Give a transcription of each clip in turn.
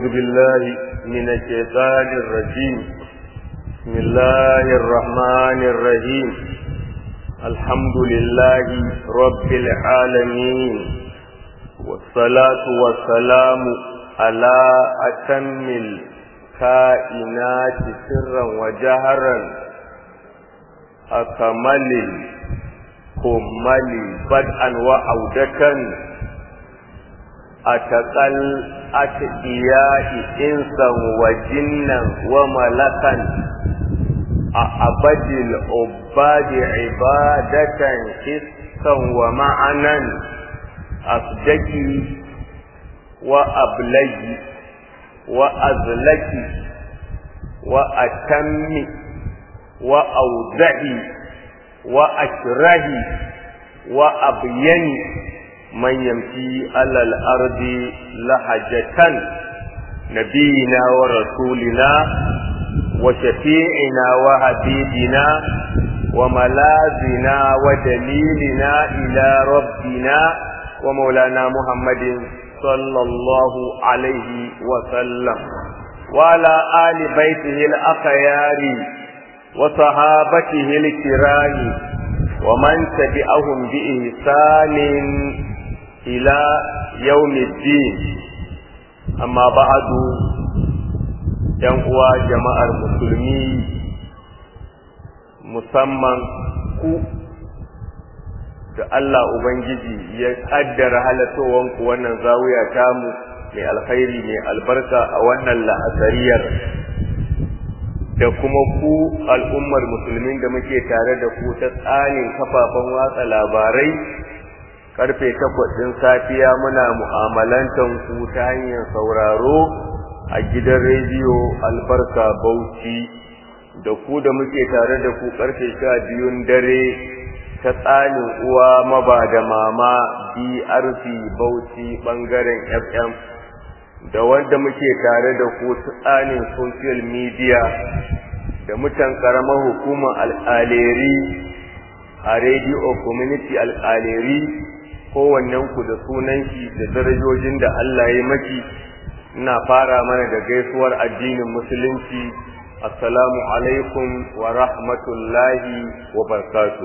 أعوذ بالله من الشيطان الرجيم بسم الله الرحمن الرحيم الحمد لله رب العالمين والصلاة والسلام على أتم الكائنات سرا وجهرا أكمل كمل بدءا وعودة أتقل أتقياء إنسا وجنا وملكا أعبد العباد عبادة حسا ومعنا أصدقي وأبلي وأزلكي وأتمي وأوزعي وأشرهي وأبيني من يمشي على الأرض لحجة نبينا ورسولنا وشفيعنا وحبيبنا وملاذنا ودليلنا إلى ربنا ومولانا محمد صلى الله عليه وسلم وعلى آل بيته الأخيار وصحابته الكرام ومن تبعهم بإحسان إلى يوم الدين أما بعد uwa jama'ar musulmi musamman ku da Allah Ubangiji ya ƙaddara halatowanku wannan zawiya tamu mai alkhairi mai albarka a wannan la'asariyar da kuma ku al'ummar musulmin da muke tare da ku ta tsarin kafafen watsa labarai karfe takwas ɗin safiya muna mu'amalantan ku ta hanyar sauraro a gidan rediyo albarka bauchi da ku da muke tare da ku karfe sha biyun dare ta tsanin uwa maba da mama brc bauchi bangaren fm da wanda muke tare da ku ta tsanin social media da mutan karamar hukumar alƙaleri a radio community alƙaleri kowannen ku da sunan shi da darajojin da Allah ya maki ina fara mana da gaisuwar addinin musulunci assalamu alaikum wa rahmatullahi wa barakatuh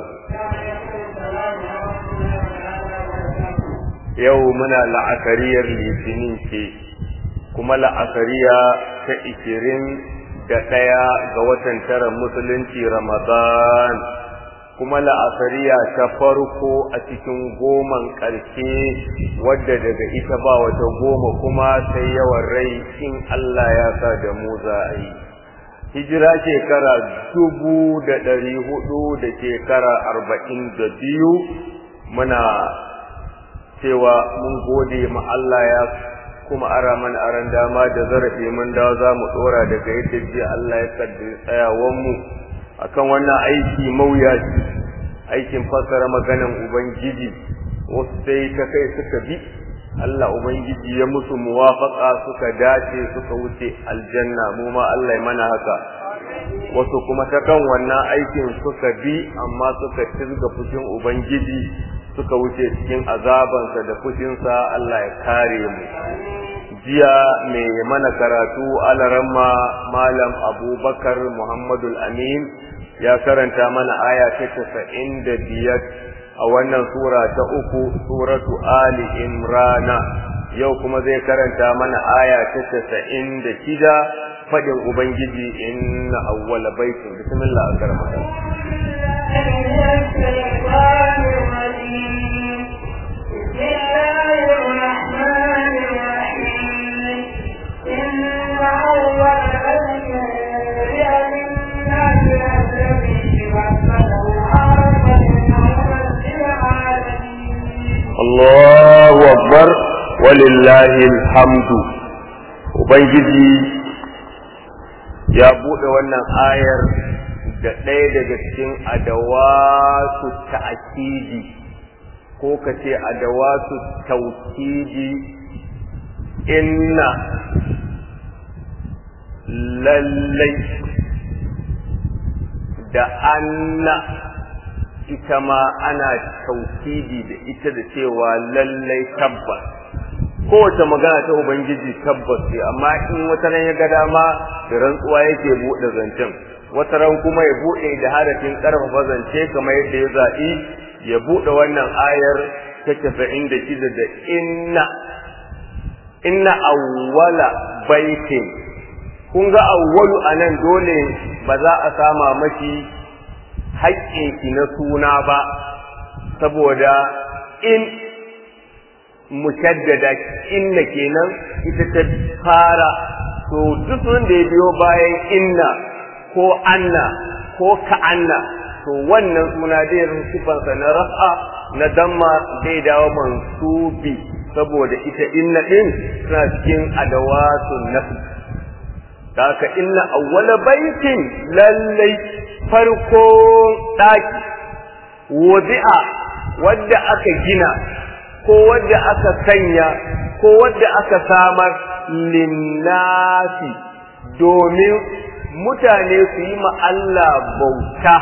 yau muna la'akariyar litinin ce kuma la'akariya ta ishirin da ɗaya ga watan tara musulunci ramadan kuma la'asariya ta farko a cikin goman ƙarshe wadda daga ita ba wata goma kuma sai yawan rai in Allah ya sa da mu za a yi hijira shekara dubu da ɗari hudu da shekara arba'in da biyu muna cewa mun gode ma Allah ya kuma ara mana aran dama da zarafi mun dawo za mu ɗora daga yadda jiya Allah ya kaddare tsayawanmu akan wannan aiki mawuyaci aikin fassara maganan ubangiji wasu sai ta kai suka bi Allah ubangiji ya musu muwafaka suka dace suka wuce aljanna mu ma Allah ya mana haka wasu kuma ta kan wannan aikin suka bi amma suka tilga fushin ubangiji suka wuce cikin azabansa da fushinsa Allah ya kare mu jiya mai mana karatu alaramma malam abubakar muhammadul amin ya karanta mana aya ta casa'in da biyar a wannan sura ta uku suratu ali imrana yau kuma zai karanta mana aya ta casa'in da shida faɗin ubangiji inna awwala baitin bismillah a karamata بسم الله الرحمن الرحيم إن أول Allahu akbar walillahi alhamdu ubangiji ya bude wannan ayar da ɗaya daga cikin adawatu ta'kidi ko kace adawatu tawkidi inna lallai da anna ita ma ana taukidi da ita da cewa lallai tabbas kowace magana ta ubangiji tabbas ce amma in wata ran ya ga dama da rantsuwa yake buɗe zancen wata ran kuma ya buɗe da harafin ƙarfafa zance kamar yadda ya zaɓi ya buɗe wannan ayar ta casa'in da shida da inna inna awwala baitin kun ga awwalu a nan dole ba za a sama mashi haƙƙinki na suna ba saboda in mushaddada inna kenan ita ta fara to duk wanda ya biyo bayan inna ko anna ko ka'anna to wannan suna zai sifansa na rafa na damma zai dawo mansubi saboda ita inna din suna cikin adawatun nafi haka inna awwala baitin lallai farko daki wadi'a wadda aka gina ko wadda aka sanya ko wadda aka samar linnasi domin mutane su yi ma Allah bauta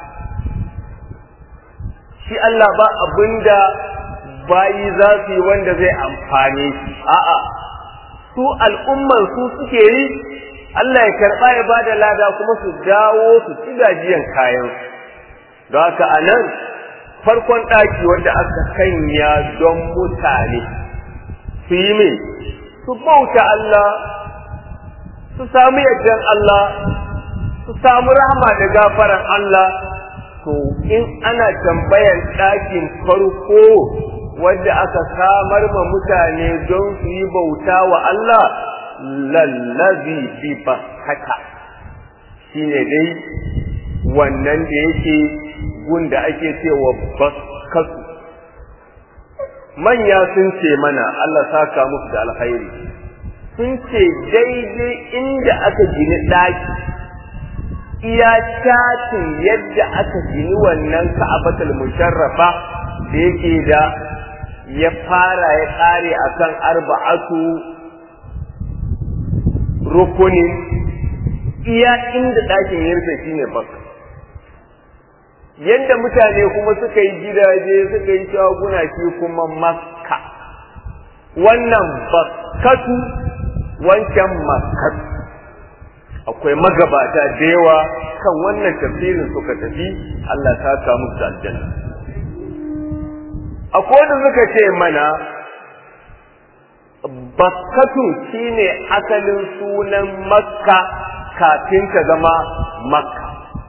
shi Allah ba abinda bayi za su yi wanda zai amfane shi a'a su al'umman su suke yi Allah ya karɓa ya ba da lada kuma su dawo su ci gajiyan kayan don haka a nan farkon ɗaki wanda aka sanya don mutane su yi mai su bauta Allah su samu yardan Allah su samu rahama da gafaran Allah to in ana tambayan ɗakin farko wadda aka samar ma mutane don su yi bauta wa Allah lallazi bi haka shine dai wannan da yake gunda ake cewa baskasu manya sun ce mana Allah saka musu da alkhairi sun ce daidai inda aka gini ɗaki iya shatin yadda aka gini wannan ka'abatul musharrafa da yake da ya fara ya ƙare akan arba'atu rukunin iya inda ɗakin ya rufe shine baka yadda mutane kuma suka yi gidaje suka yi shaguna shi kuma makka wannan bakkatu wancan makkatu akwai magabata da yawa kan wannan tafsirin suka tafi Allah ta samu da aljanna akwai wanda suka ce mana bakkatu shine asalin sunan makka kafin ta zama makka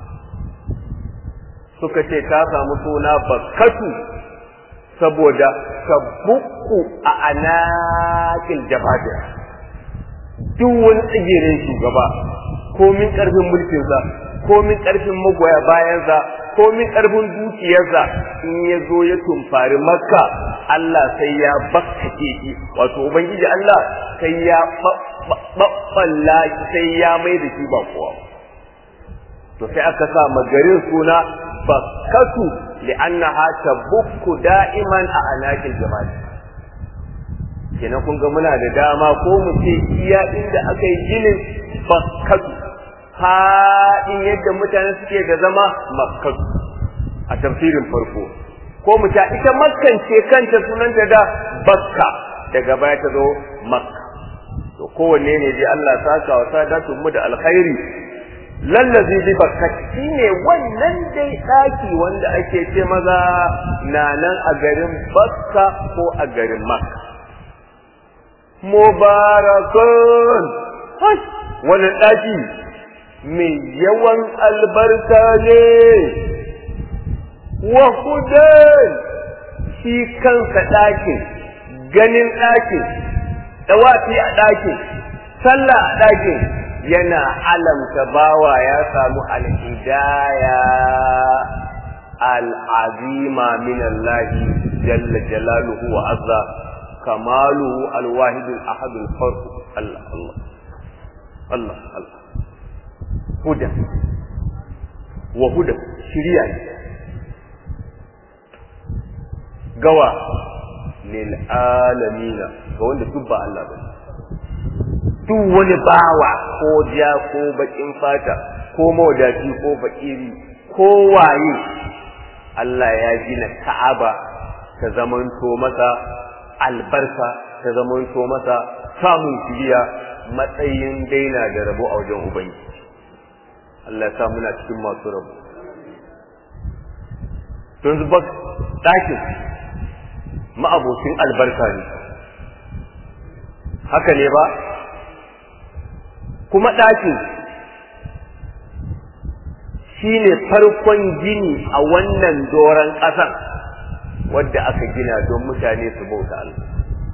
suka ce ta samu suna bakkatu saboda tabbuku a anakin jabadar duk wani tsigirin shugaba komin karfin mulkinsa komin karfin magoya bayansa komin karfin dukiyarsa in ya zo ya tumfari makka Allah sai ya bakkake shi wato ubangiji Allah sai ya babballa sai ya mai da shi ba kowa to sai aka sa magarin suna bakkatu li'annaha tabukku da'iman a anakil jama'i kenan kun ga muna da dama ko mu ce iya inda aka yi ginin bakkatu faɗin yadda mutane suke da zama makkatu a tafsirin farko ko mu ta ita makkan ce kanta sunanta da bakka daga baya ta zo makka to kowanne ne dai Allah saka wa sadatun mu da alkhairi lallazi bi bakkati shine wannan dai daki wanda ake ce maza na nan a garin bakka ko a garin makka mubarakun wani ɗaki mai yawan albarka ne wa hudan shi kansa ɗakin ganin ɗakin ɗawafi a ɗakin sallah a ɗakin yana alamta bawa ya samu alhidaya al'azima min Allah jalla jalaluhu wa azza كماله الواحد الأحد الفرد الله الله الله الله هدى وهدى شريعة قوى للعالمين قوى تبع الله بس duk wani bawa ko ja ko bakin fata ko mawadaci ko fakiri ko waye Allah ya gina Ka'aba ta zamanto masa albarka ta ta zamanto masa samun shiriya matsayin daina da rabo a wajen ubangiji Allah ya sa muna cikin masu rabo don zuba ɗakin ma'abocin albarka ne haka ne ba kuma ɗakin shi ne farkon gini a wannan doron ƙasar wadda aka gina don mutane su bauta Allah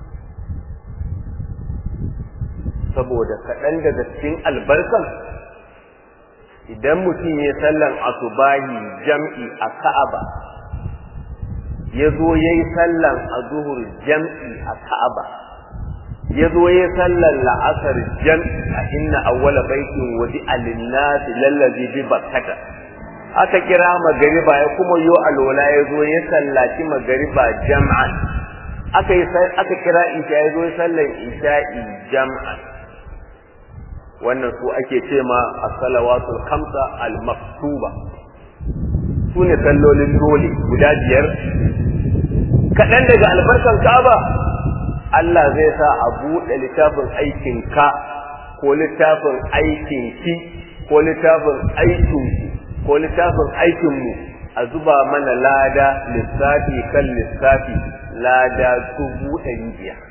saboda kaɗan daga cikin albarkan idan mutum ya sallan asubahi jam'i a ka'aba ya zo ya yi sallan a zuhur jam'i a ka'aba ya zo ya yi sallan la'asar jam'i a inna awwala baitin wadi alinnasi lallazi bi bakkata aka kira magariba ya kuma yo alola ya zo ya sallaci magariba jam'an aka yi aka kira isha ya zo ya sallan isha'i jam'an wannan su ake ce ma as-salawatul khamsa al-maktuba su ne sallolin dole guda biyar kaɗan daga albarkan Ka'aba Allah zai sa a buɗe littafin aikin ka ko littafin aikin ki ko littafin aikin ko littafin aikin mu a zuba mana lada lissafi kan lissafi lada dubu ɗari biyar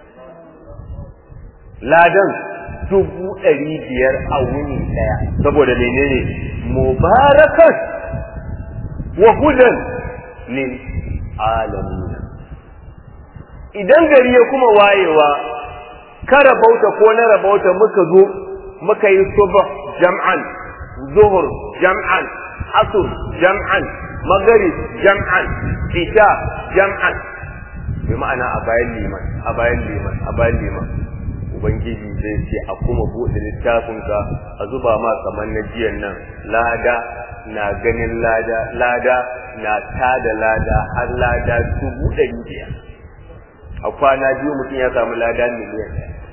ladan dubu ɗari biyar a wuni ɗaya saboda menene mubarakan wa hudan lil alamin idan gari ya kuma wayewa ka rabauta ko na rabauta muka zo muka yi subh jam'an zuhur jam'an asr jam'an maghrib jam'an isha jam'an bi ma'ana a bayan liman a bayan liman a bayan liman ubangiji zai ce a kuma buɗe littafinka a zuba ma kamar na jiyan nan lada na ganin lada lada na tada lada har lada dubu ɗari biyar a kwana biyu mutum ya samu lada miliyan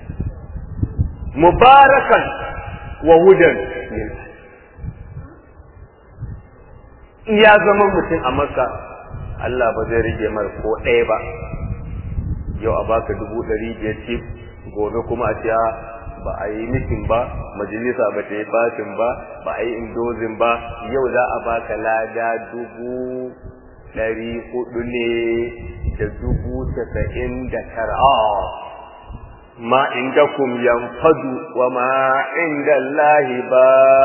mubarakan wa hudan iya zama mutum a maka Allah ba zai rage mar ko ɗaya ba yau a baka dubu ɗari biyar cif gobe kuma a cewa ba a yi mitin ba majalisa ba ta yi fatin ba ba a yi indozin ba yau za a baka lada dubu ɗari hudu ne da dubu tasa'in da tara ma inda kum yanfadu wa ma inda Allahi ba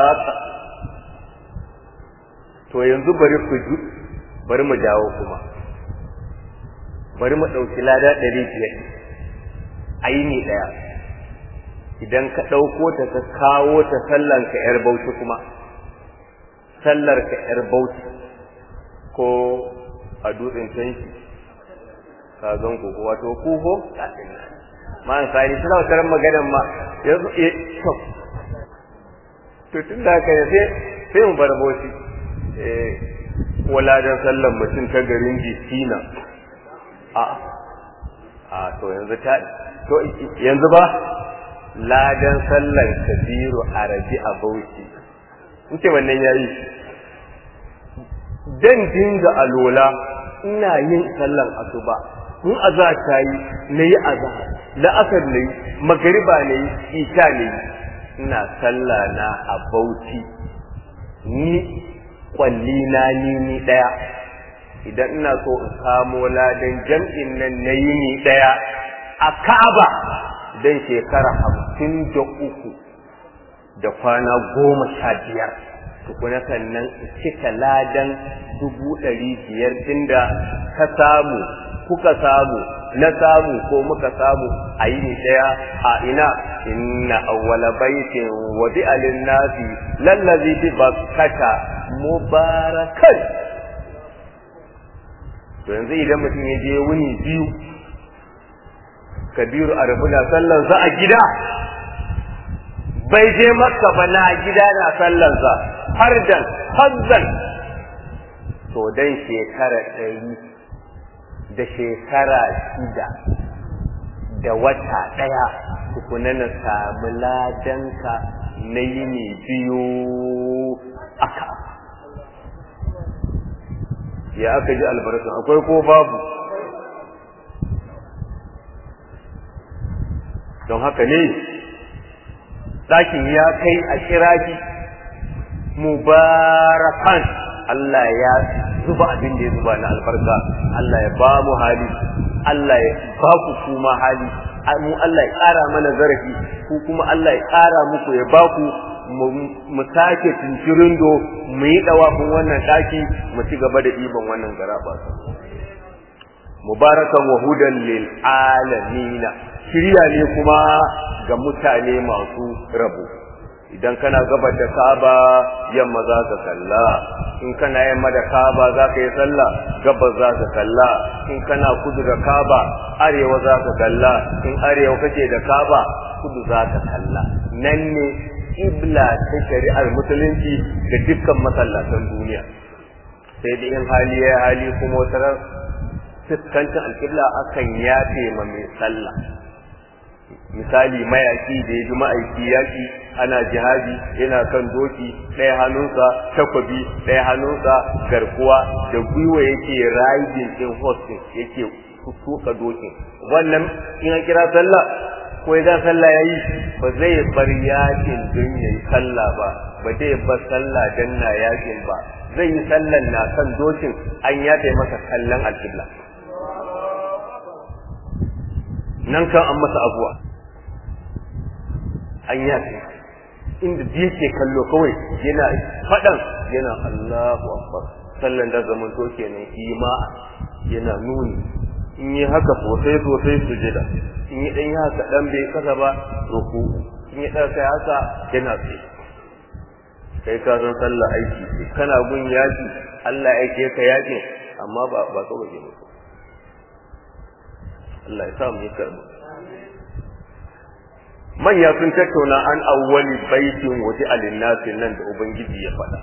to yanzu bari ku bari mu dawo kuma bari mu ɗauki lada ɗari biyar aini ɗaya idan ka ɗauko ta ka kawo ta sallar ka ‘yar bauchi kuma sallar ka ‘yar bauchi ko a dutsen tanki ka zan ku wato kuho ma an sani suna wata maganan ma yanzu e to to tun da haka sai sai mu bar bauchi eh wala dan sallar mutum ta garin jikina a a to yanzu ta to yanzu ba ladan sallan kabiru arabi a bauchi in ce wannan yayi dan dinga alola ina yin sallan asuba in aza ta yi na yi aza la'asar na yi magariba na yi isha na yi ina sallah na a bauchi ni kwalli na ni ni daya idan ina so in kamo ladan jam'in nan na yi ni daya a Ka'aba dan shekara hamsin da uku da kwana goma sha biyar tukuna sannan cika ladan dubu ɗari biyar da ka samu kuka samu na samu ko muka samu a yi ɗaya a ina inna awwala baitin wa bi alin nasi lallazi bi bakkata mubarakan to yanzu idan mutum ya je wuni biyu kabiru a na sallansa a gida bai je makka ba na gida na sallansa har dan hazzan to dan shekara ɗari da shekara shida da wata ɗaya tukuna na samu ladanka na yini biyu aka ya aka ji albarkun akwai ko babu don haka ne ɗakin ya kai a kiraki mubarakan Allah ya zuba abin da ya zuba na albarka Allah ya ba mu hali Allah ya ba ku kuma hali mu Allah ya ƙara mana zarafi ku kuma Allah ya ƙara muku ya ba ku mu sake cincirindo mu yi ɗawafin wannan ɗaki mu ci gaba da ɗiban wannan garaba mubarakan wa hudan lil alamina shirya ne kuma ga mutane masu rabo idan kana gaba da Kaaba yamma za ka kalla in kana yamma da Kaaba za ka yi sallah gabas za ka kalla in kana kudu da Kaaba arewa za ka kalla in arewa kake da Kaaba kudu za ka kalla nan ne ibla ta shari'ar musulunci da dukkan masallatan duniya sai da in hali ya hali kuma wata fuskancin alƙibla akan yafe ma mai sallah misali mayaki da ya ji ma'aiki yaki ana jihadi yana kan doki ɗaya hannunsa takwabi ɗaya hannunsa garkuwa da gwiwa yake riding in hosting yake tuka dokin wannan in an kira sallah ko ya sallah yayi ba zai bar yakin don yayi sallah ba ba zai bar sallah dan na yakin ba zai yi sallan na kan dokin an yafe masa kallon alƙibla nan kan an masa abuwa an yafe inda da yake kallo kawai yana faɗan yana Allahu Akbar sallan da zaman to kenan ima yana nuni in yi haka sosai sosai sujada in yi dan haka dan bai kasa ba ruku in yi dan kai haka yana tsaye kai ka san sallah aiki kana gun yaki Allah yake ka yakin amma ba ba kawai ne Allah ya sa mu yi karbu manya sun tattauna an awwali baitin waje alinnasi nan da ubangiji ya faɗa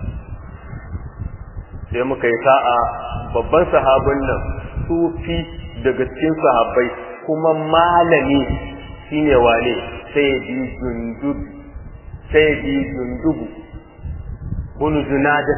sai muka yi sa'a babban sahabin nan sufi daga cikin sahabbai kuma malami shine wane sai bi jundub sai bi jundubu kun junadat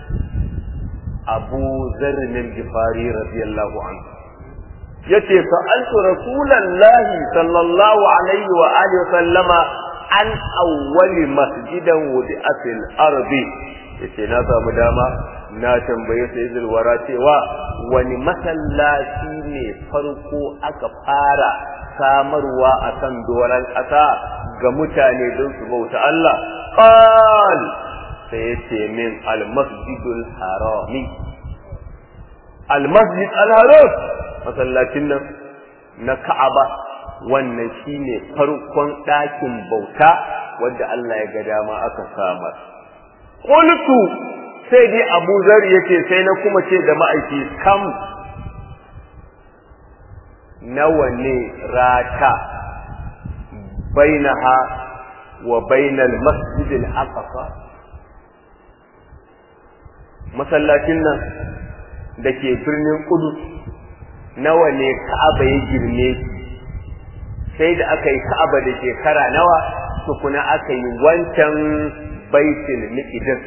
abu zarrin al-gifari radiyallahu anhu yace sa'altu rasulallahi sallallahu alaihi wa alihi sallama an awwali masjidan wudi'a fil ardi yace na samu dama na tambaye sai zulwara cewa wani masallaci ne farko aka fara samarwa a kan doron ƙasa ga mutane don su bauta Allah qal sai yace min al masjidul harami al masjid al haram masallacin nan na Ka'aba wannan shine farkon ɗakin bauta wanda Allah ya ga dama aka samar qultu sai dai Abu Zar yake sai na kuma ce da ma'aiki kam nawa ne rata bainaha wa bainal masjid al-aqsa masallacin nan da ke birnin Qudus nawa ne Ka'aba ya girme sai da aka yi Ka'aba da shekara nawa tukuna aka yi wancan baitul miqdis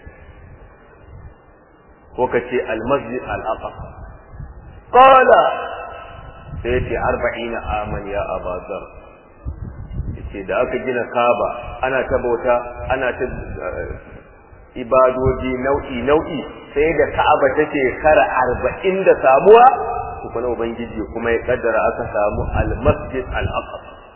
ko kace al-masjid al-aqsa qala sai ce 40 aman ya abazar yace da aka gina Ka'aba ana ta bauta ana ta ibadoji nau'i nau'i sai da Ka'aba ta shekara 40 da samuwa kuma ubangiji kuma ya kaddara aka samu al-masjid al-aqsa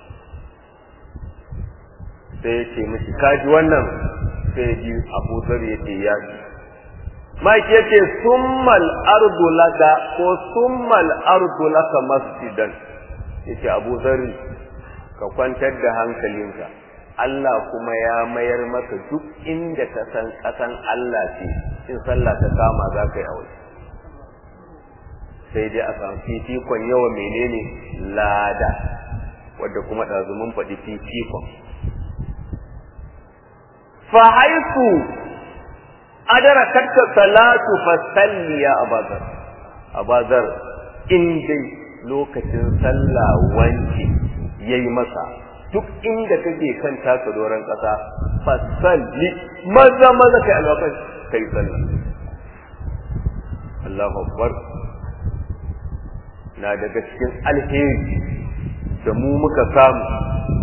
sai yace mishi kaji wannan sai ji Abu Dharr yace ya ji Mike yace summal ardu laka ko summal ardu laka masjidan yace Abu Dharr ka kwantar da hankalinka Allah kuma ya mayar maka duk inda ka san kasan Allah ce in sallah ta kama za ka yi aure sai dai a samu fifikon yawa menene lada wadda kuma ɗazu mun faɗi fifikon fa haisu adara katta salatu fa salli ya abazar abazar in dai lokacin sallah wanke yayi masa duk inda kake kan taka doron ƙasa fa salli maza maza kai alwakan kai sallah Allahu akbar na daga cikin alheri da mu muka samu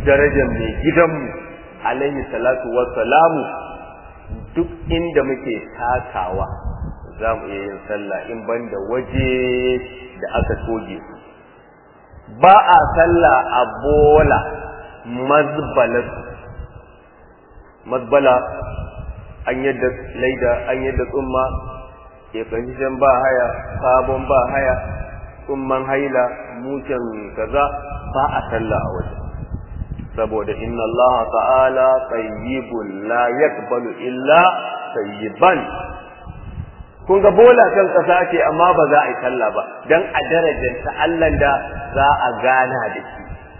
darajar mai gidanmu alaihi salatu wassalamu duk inda muke takawa za mu iya yin sallah in banda waje da aka toge su ba a sallah a bola mazbalar mazbala an yadda laida an yadda tsumma kefahishen ba haya sabon ba haya tsumman haila mucin kaza ba a sallah a waje saboda inna Allah ta'ala tayyibun la yaqbalu illa tayyiban kun ga bola kan kasa ce amma ba za a yi sallah ba dan a darajar ta Allah da za a gana da shi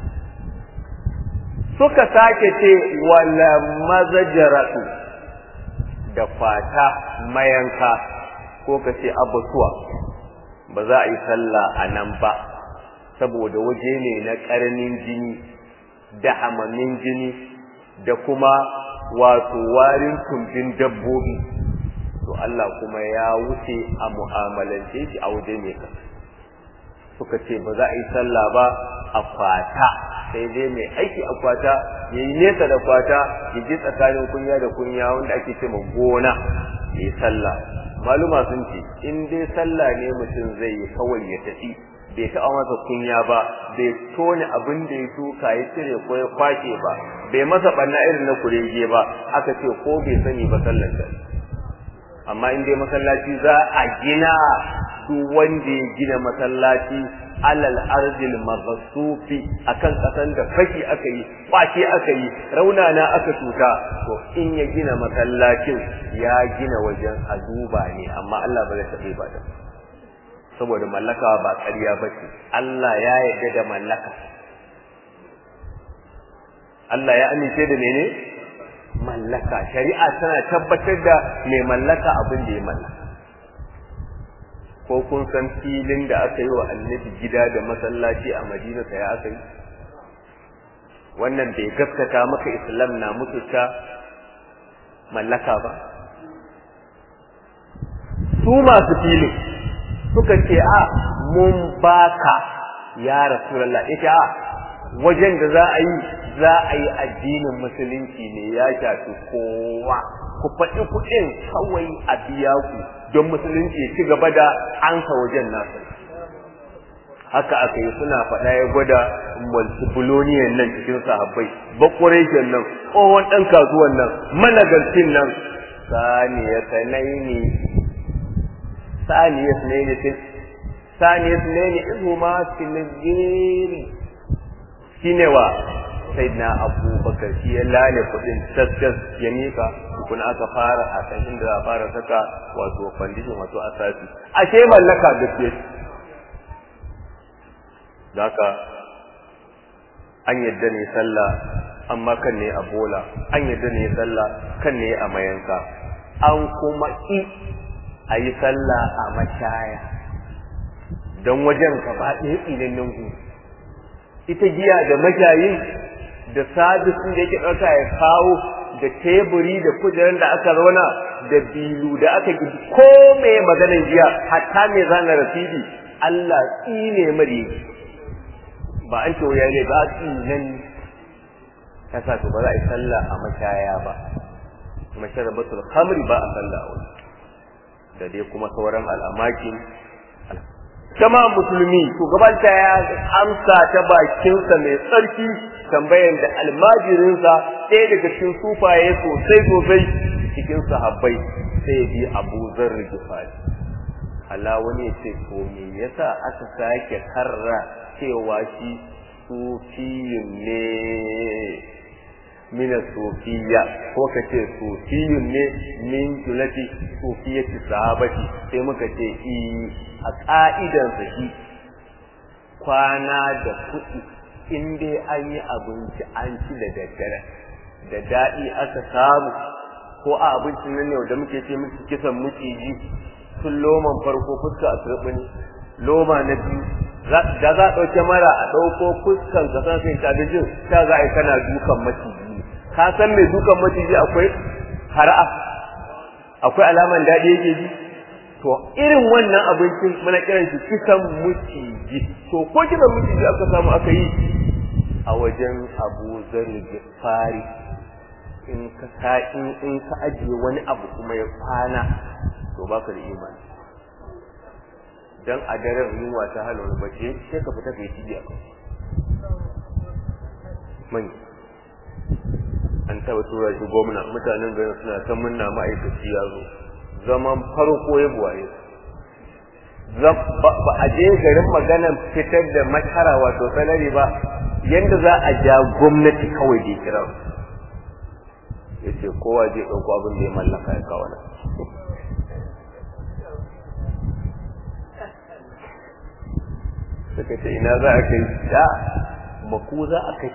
suka sake ce wala mazajaratu da fata mayanka ko ka ce abatuwa ba za a yi sallah a nan ba saboda waje ne na ƙarnin jini da hamamin jini da kuma wato warin tumbin dabbobi to Allah kuma ya wuce a mu'amalance shi a waje mai kasa suka ce ba za a yi sallah ba a kwata sai dai mai aiki a kwata ya yi nesa da kwata ya ji tsakanin kunya da kunya wanda ake ce ma gona ya yi sallah maluma sun ce in dai sallah ne mutum zai yi kawai ya tafi bai taɓa masa kunya ba bai tone abin da ya shuka ya cire ko ya kwashe ba bai masa ɓanna irin na kurege ba aka ce ko bai sani ba sallar da amma in dai masallaci za a gina duk wanda ya gina masallaci alal arzil maghsufi akan kasan da fashi aka yi kwace aka yi raunana aka tuta to in ya gina masallacin ya gina wajen a duba ne amma Allah ba zai taɓe ba da saboda mallaka ba ƙarya ba ce Allah ya yarda da mallaka Allah ya amince da mene mallaka shari'a tana tabbatar da mai mallaka abin da ya mallaka ko kun san filin da aka yi wa annabi gida da masallaci a madina sai aka yi wannan bai gaskata maka islam na mutunta mallaka ba su masu filin suka ce a mun baka ya rasulullah ita a wajen da za a yi za a yi addinin musulunci ne ya shafi kowa ku faɗi kuɗin kawai a biya ku don musulunci ya ci gaba da ansa wajen nasa haka aka yi suna faɗa ya gwada multibuloniyan nan cikin sahabbai bakwareshen nan tsohon ɗan kasuwan nan managarcin nan saniya sanaini saniya sanaini saniya sanaini izu ma sinigiri shine wa sai na abubakar shi ya lale kudin taskas ya mika tukuna aka fara a kan inda za a fara saka wato fandishin wato asasi ashe mallaka gaske Daka an yadda ne sallah amma kan ne a bola an yadda ne sallah kan ne a mayanka an kuma i a yi sallah a mashaya don wajen ka ba ɗaya tsinannen gu ita giya da mashayin da sabis da yake ɗauka ya kawo da teburi da kujerar da aka zauna da bilu da aka gidi ko mai maganar jiya hatta mai zana rasidi Allah tsine mare ba an ce ya ne ba tsinan ta sa ba za a yi sallah a mashaya ba masharabatul khamri ba a sallah a wani da dai kuma sauran al'amakin kama musulmi shugabanta ya amsa ta bakinsa mai tsarki tambayan da almajirinsa ɗaya daga cikin sufaye sosai sosai cikin sahabbai sai bi abu zarri gifari Allah wani ya ce ko me yasa aka sake karra cewa shi sufiyun ne mina sufiya ko ka ce sufiyun ne min julati sufiyati sahabati sai muka ce i a ka'idansa shi kwana da kuɗi in dai an yi abinci an ci da daddare da daɗi aka samu ko a abincin nan ne da muke ce musu kisan maciji tun loman farko fuska a turɓini loma na biyu da za a ɗauke mara a ɗauko fuskan ka san sai abincin ta za a yi kana dukan maciji ka san mai dukan maciji akwai hara'a akwai alaman daɗi yake ji to irin wannan abincin muna kiran shi kisan maciji to ko kisan maciji aka samu aka yi a wajen abu zargi fari in ka sa in in ka ajiye wani abu kuma ya kwana to baka da imani dan a daren yunwa ta hana wani bace sai ka fita kai tijiya kan man an taba tura shi gwamna mutanen garin suna ta munna ma'aikaci ya zo zaman farko ya buwaye ba a je garin maganan fitar da makara wato salari ba yanda za a ja gwamnati kawai da kira ya ce kowa je ɗauko abin da ya mallaka ya kawo nan suka ce ina za a kai da maku za a kai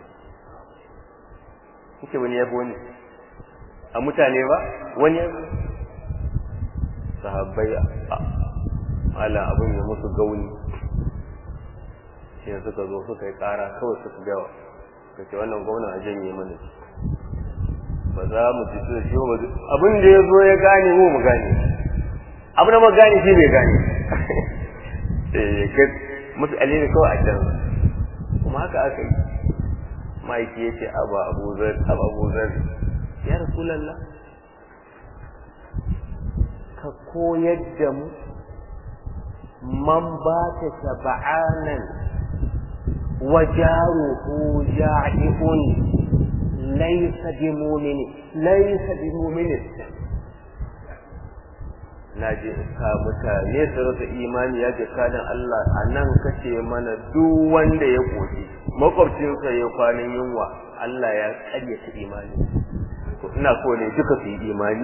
kuke wani ya fi wani a mutane ba wani ya sahabbai ala abin ya musu gauni shi suka zo suka yi kara kawai suka gawa ka ce wannan gwamna a janye mana ba za mu ci su da shi ba abin da ya zo ya gane mu mu gane abin da mu gane shi bai gane eh mafi alheri kawai a can kuma haka aka yi ma'aiki ya ce abu abuzar abu abuzar ya rasulallah ka koyar da mu man ba ta saba'anan wa jaruhu ja'ihun laysa bi mu'mini laysa bi mu'mini na je ka mutane su rasa imani ya ce kadan Allah a nan kace mana duk wanda ya koshi makwabcinsa ya kwanan yunwa Allah ya karyata imani to ina so ne duka su yi imani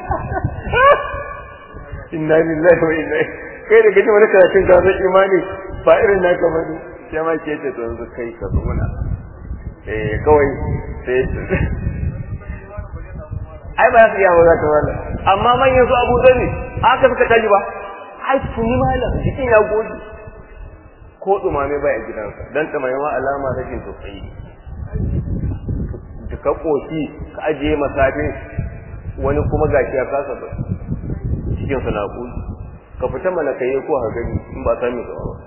inna lillahi wa inna kai da gaji wani karatun ka san imani ba irin naka ba ne sai ma ke ce to yanzu kai ka zuna eh kawai sai ai ba su iya ba za ta wala amma manyan su abu zani haka suka tashi ba ai tuni malam jikin ya goge ko dumame ba a gidansa dan dumame ma alama rashin tausayi da ka koki ka ajiye masafin wani kuma gashi ya kasa ba cikin sa na kuli ka fita mana kai ko ha gani in ba sami ka ba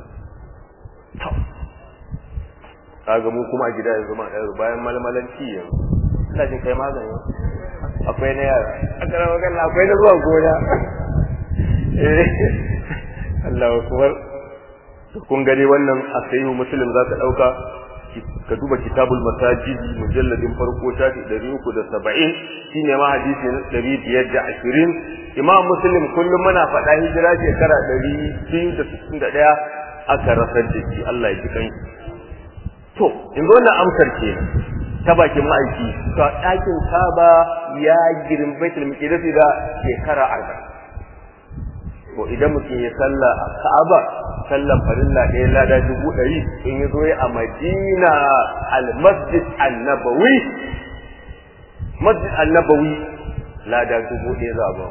kaga mu kuma a gida yanzu ma bayan malmalanci yanzu ina jin kai magani akwai na yara a ƙarar magana akwai na zuwa gona Allah kuwar kun gani wannan a sayi musulun za ka ɗauka ka duba kitabul masajid mujalladin farko shafi ɗari uku da saba'in shi ne ma hadisi na ɗari biyar da ashirin imam muslim kullum muna faɗa hijira shekara ɗari biyu da sittin da ɗaya aka rasar da shi Allah ya ji kan to in zo na amsar kenan ta bakin ma'aiki to ɗakin kaba ya girin baitul muqaddas da shekara arba'in to idan mutum ya salla a ka'aba sallan farilla ɗaya lada dubu ɗari in ya zo ya a madina al-masjid annabawi masjid annabawi lada dubu ɗaya za ba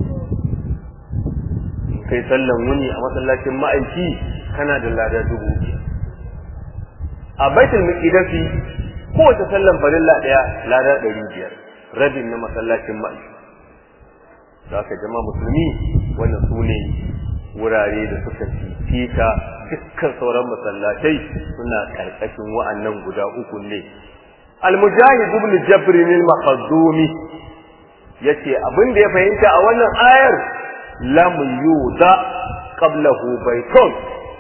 kai sallan wuni a masallacin ma'aiki kana da lada dubu ɗaya a baitul muqaddas kowace sallan farilla ɗaya lada ɗari biyar rabin na masallacin mai da aka jama musulmi wannan su ne wurare da suka fifita dukkan sauran masallatai suna ƙarƙashin wa'annan guda uku ne al-mujahid ibn jabr al-maqdumi yace abin da ya fahimta a wannan ayar lam yuda qablahu baytun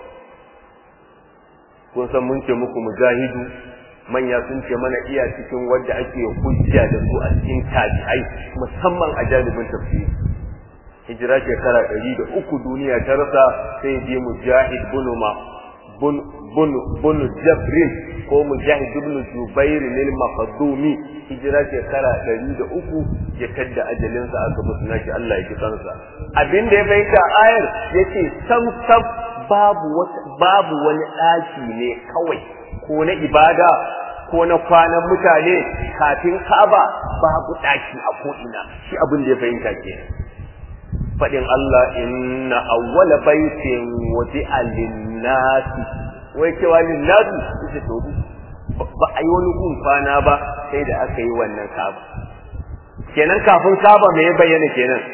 kun san mun ce muku mujahidu manya sun ce mana iya cikin wadda ake hujja da su a cikin tabi'ai musamman a janibin tafsiri hijira shekara ɗari da uku duniya ta rasa sai je mujahid bunu ma bunu jabrin ko mujahid ibn jubair lil maqdumi hijira shekara ɗari da uku ya tadda ajalinsa aka musu naki Allah ya kisansa abin da ya bayyana ayar yace sam sam babu babu wani ɗaki ne kawai ko na ibada ko na kwanan mutane kafin Ka'aba babu ɗaki a ko'ina shi abin da ya fahimta ke faɗin Allah inna awwala baitin wadi'a lin-nasi wai cewa lin-nasi ita to ba a yi wani gun kwana ba sai da aka yi wannan Ka'aba kenan kafin Ka'aba me ya bayyana kenan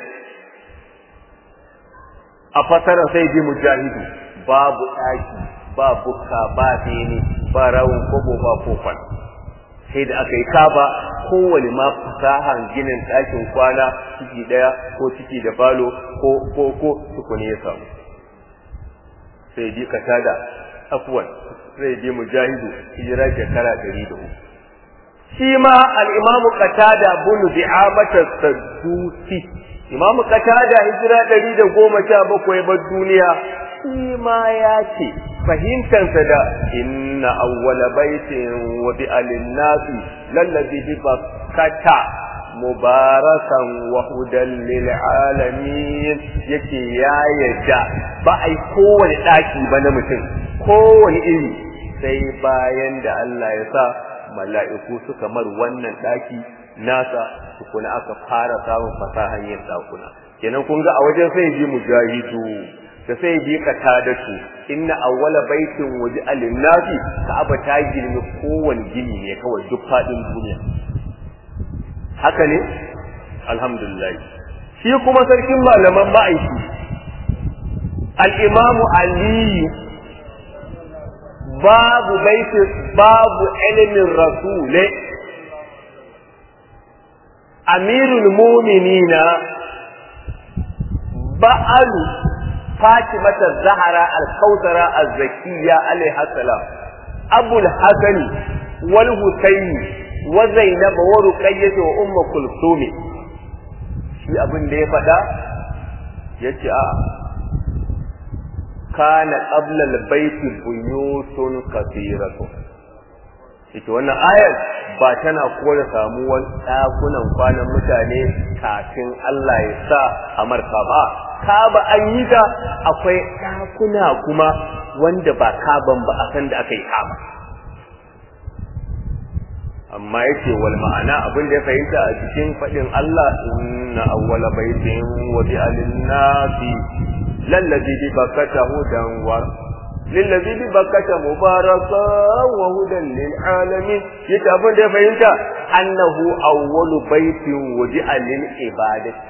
a fasara sai bi mujahidu babu ɗaki ba bukka ba bene ba rawun kobo ba kofan sai da aka yi kaba kowane ma fasahan ginin ɗakin kwana ciki ɗaya ko ciki da falo ko ko ko tukuni ya samu sai ji katada afwan sai ji mujahidu hijira shekara ɗari da uku shi ma al'imamu katada bunu bi'amata saddusi imamu katada hijira ɗari da goma sha bakwai bar duniya shi ma ya ce fahimtansa da inna awwala baitin wa bi alinnasi lallazi bi bakkata mubarakan wa hudan lil alamin yake ya yadda ba ai kowane daki ba na mutum kowane iri sai bayan da Allah ya sa mala'iku suka mar wannan daki nasa tukuna aka fara samun fasahan yin dakuna kenan kun ga a wajen sai ji mujahidu da sai bi qatadatu inna awwala baitin waji alinnasi ka'aba ta girmi kowane gini ne kawai duk fadin duniya haka ne alhamdulillah shi kuma sarkin malaman ma'aiki al-imamu ali babu baitin babu ilimin rasule amirul mu'minina ba'alu فاطمة الزهرة الكوثرة الزكية عليها السلام أبو الحسن والحسين وزينب ورقية وأم كلثوم shi abin da ya faɗa ya ce a kana qabla al-bayti buyutun kathiratu ita wannan ayar ba tana kore samuwar ɗakunan kwanan mutane kafin Allah ya sa a marka ba kaba an yi ta akwai ɗakuna kuma wanda ba kaban ba a san da aka yi kaba amma yake wal ma'ana abin da ya fahimta a cikin faɗin Allah inna awwala baitin wa bi alinnasi lallazi bi bakata hudan wa lillazi bi bakata mubaraka wa hudan lil alamin yake abin da ya fahimta annahu awwalu baitin wudi'a lil ibadati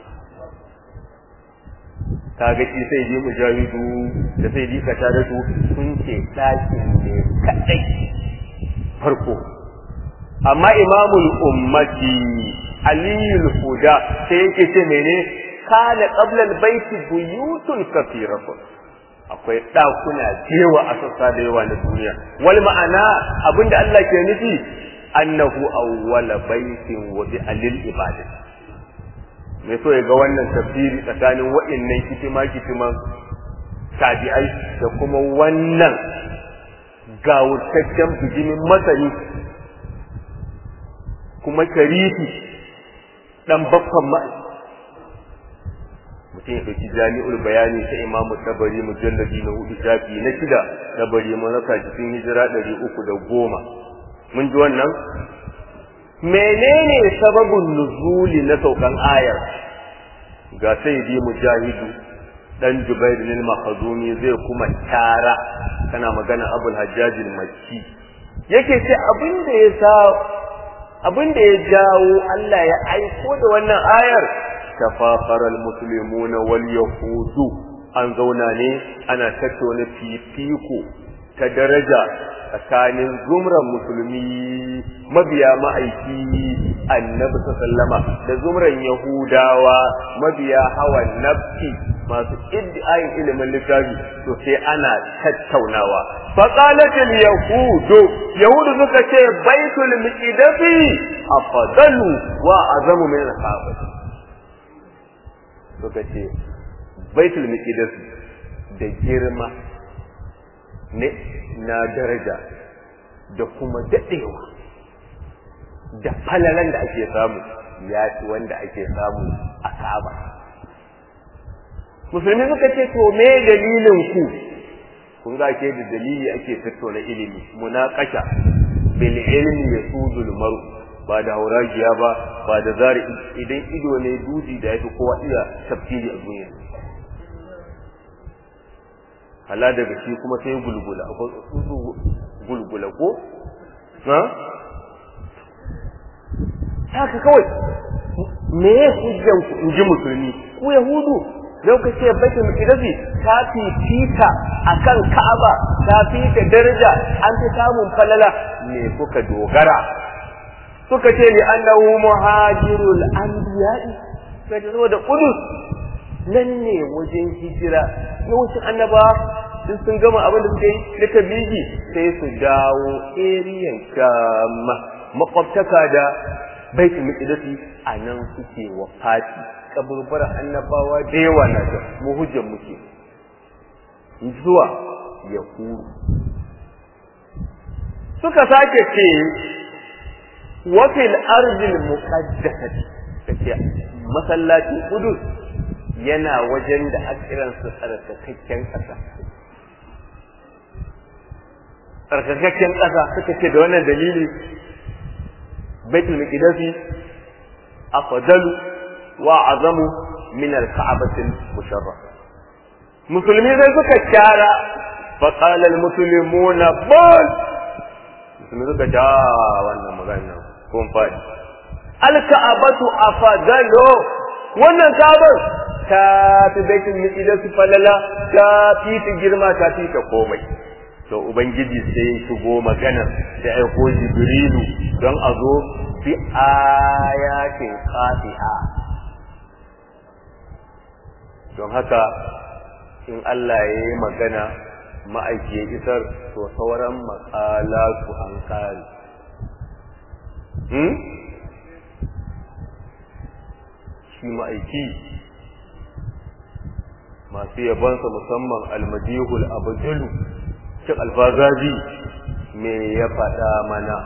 kaga shi sai ji mujahidu da sai ji kata da su sun ce ɗakin ne kaɗai farko amma imamul ummati aliyul huda sai yake ce mene kana qabla albayti buyutun kathiratun akwai ɗakuna jewa a sassa da yawa na duniya wal ma'ana abinda Allah ke nufi annahu awwala baitin wa bi alil ibadati mai so ya ga wannan tafsiri tsakanin wa'innan kitima kitiman tabi'ai da kuma wannan gawurtaccen bijimin masani kuma sharifi dan baffan ma mutum ya ɗauki jami'ul bayani ta imamu tabari mujalladi na hudu shafi na shida tabari mun rasa cikin hijira ɗari uku da goma mun ji wannan menene sababin nuzuli na saukan ayar ga sai bi mujahidu dan jubair bin makhzumi zai kuma tara kana magana abul hajjaj al-makki yake ce abin da ya sa abin da ya jawo Allah ya aiko da wannan ayar tafakhara al-muslimuna wal yahudu an zauna ne ana tattauna fifiko ta daraja tsakanin zumran musulmi mabiya ma'aiki annabi sallama da zumran yahudawa mabiya hawan nafsi masu iddiayin ilimin littafi to sai ana tattaunawa faqalat al yahudu yahudu suka ce baitul miqdasi afdalu wa azamu min al ka'bah suka ce baitul miqdasi da girma ne na daraja da kuma daɗewa da falalan da ake samu ya ci wanda ake samu a Ka'aba. Musulmi suka ce to me dalilin ku kun ga ke da dalili ake tattauna ilimi munaqasha bil ilmi yasudul maru ba da hauragiya ba ba da zari idan ido ne duji da yafi kowa iya tafsiri a duniya hala daga shi kuma sai gulgula akwai tsuntsu gulgula ko ha haka kawai me ya hujjan ku in ji musulmi ku yahudu lokaci baitul muqaddasi ta fifita akan ka'aba ta fita daraja an fi samun falala me kuka dogara suka ce li annahu muhajirul anbiya'i sai zo da kudus nan ne wajen hijira yawancin annaba sun sun gama abin da suka yi na tabligi sai su dawo eriyan kama makwabtaka da baitul muqaddasi a nan suke wafati kaburbar annabawa da yawa na da mu hujjar muke zuwa ya kuru suka sake ce wa fil ardil muqaddasati kace masallacin Qudus yana wajen da akiran su tsarkakakken ƙasa tsarkakakken ƙasa suka ce da wannan dalili baitul muqaddasi afdalu wa azamu min al-ka'bati al-musharraf musulmi sai suka kyara fa qala al-muslimuna bal musulmi suka ta wannan magana kun faɗi al-ka'batu afdalu wannan ka'bar ta fi baitul muqaddas falala ta fi ta girma ta fi ta komai to ubangiji sai ya shigo magana da aiko jibrilu don a zo bi ayatin qati'a don haka in Allah ya yi magana ma'aiki ya isar to sauran matsala su an kare hmm? shi ma'aiki masu yabansa musamman almadihul abdulu cin alfazazi me ya faɗa mana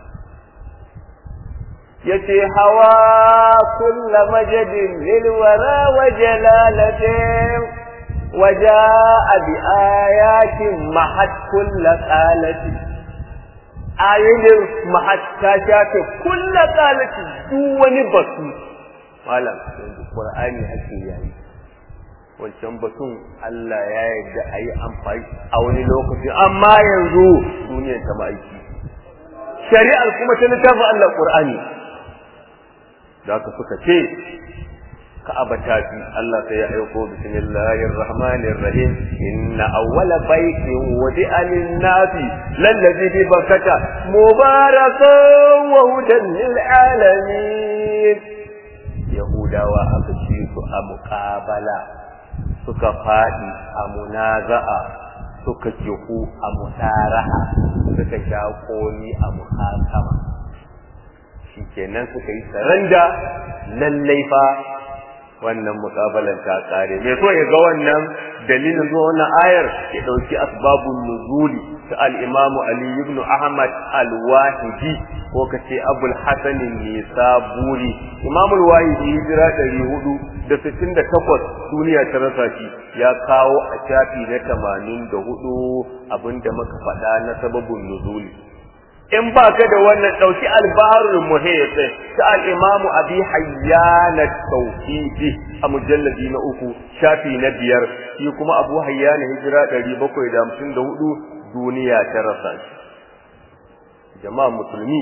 yace hawa kulla majadin lil wara wa jalalatin waja'a bi ayatin mahat kulla qalati ayoyin mahat ta shafe kulla qalati duk wani batu malam yanzu qur'ani ake yayi wancan batun Allah ya yarda a yi amfani a wani lokaci amma yanzu duniyar ta ma'aiki shari'ar kuma ta littafin Allah qur'ani da aka suka ce ka'aba ta fi Allah sai ya aiko bismillahir rahmanir rahim inna awwala baitin wudi'a lin-nasi lallazi bi bakkata mubarakan wa hudan lil alamin yahudawa aka ci su a muqabala suka fadi a munaza'a suka kihu a musaraha suka sha koli a muhakama shikenan suka yi saranda lallai fa wannan mukabalan ta kare me so ya ga wannan dalilin zuwa wannan ayar ya dauki asbabun nuzuli ta al-imamu ali ibn ahmad al-wahidi ko kace abul hasan nisaburi imamu al-wahidi hijira 468 duniya ta rasa shi ya kawo a shafi na 84 abinda muka faɗa na sababun nuzuli in ba ka da wannan ɗauki albarul muhit ta al'imamu abi hayyana tauhidi a mujalladi na uku shafi na biyar shi kuma abu hayyana hijira ɗari bakwai da hamsin da hudu duniya ta rasa shi jama'a musulmi